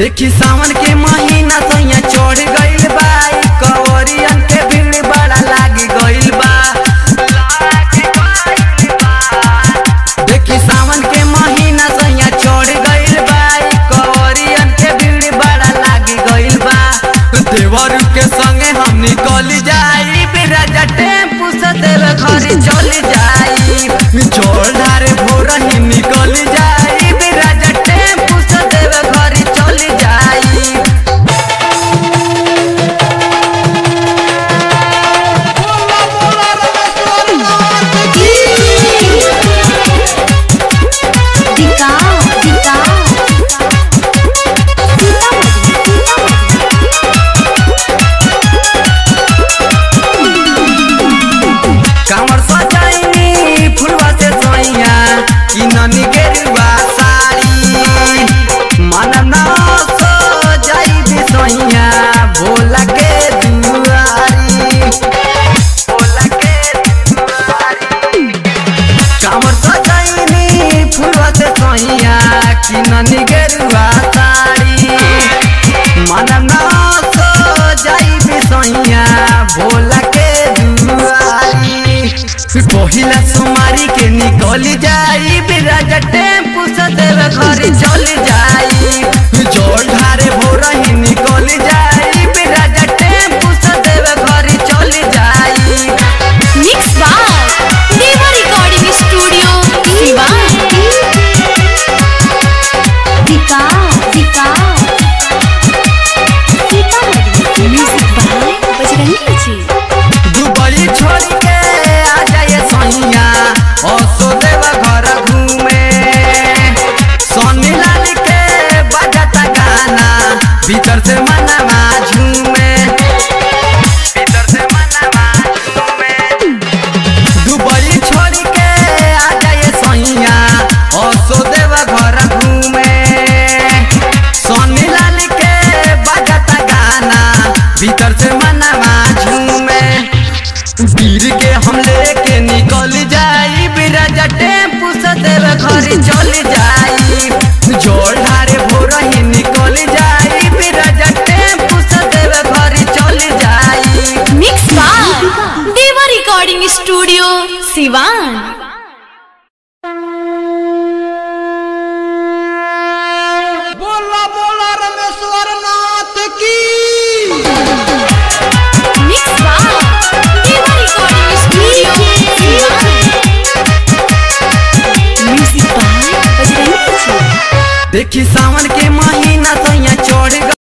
देखी सावन के महीना सैया चढ़ गइल बा ई कवरियन के भीड़ बड़ा लागी गइल बा देखी सावन के महीना सैया चढ़ गइल बा ई कवरियन के भीड़ बड़ा लागी गइल बा देवर के संगे हम निकल जाई बिराजा टेम्पू से देवे घर चल जाई चोर धारे भोर ही निकल जाई बिराजा टेम्पू से देवे घर चल जाई दिखाओ दिखाओ कामर सजाइनी फुलवा से सोइया कि ननी गेरुआ साड़ी मन न सो जाई बिसोइया भोला के दुआरी भोला के दुआरी कामर सजाइनी फुलवा से सोइया कि ननी गेरुआ साड़ी मन न सो जाई बिसोइया भोला के दुआरी पहिला सुमारी के निकल जाई बिराजा टेम्पू से देवे घर चल जाई जोर ढारे भोर ही निकल जाई बिराजा टेम्पू से देवे घर चल जाई मिक्स बार देवा रिकॉर्डिंग स्टूडियो सिवान दिखाओ दिखाओ म्यूजिक बाय बजरंगी जी दुबई छोड़ के आ जाए सैया असो देवा घर घूमे सोनी लाल के बजाता गाना भीतर से मनवा झूमे भीतर से मनवा झूमे दुबई छोड़ के आ जाए सैया असो देवा घर घूमे सोनी लाल के बजाता गाना भीतर से मनवा झूमे वीर के हम लेके निकल जाई बिराजा टेम्पू से देवे घर चल जाई जोर ढारे भोर ही निकल जाई बिराजा टेम्पू से देवे घर चल जाई मिक्स बार देवा रिकॉर्डिंग स्टूडियो सिवान बोला बोला रमेश्वर नाथ की मिक्स बार Deva recording studio Siwan music by Bajrangi ji देखी सावन के महीना सैया चढ़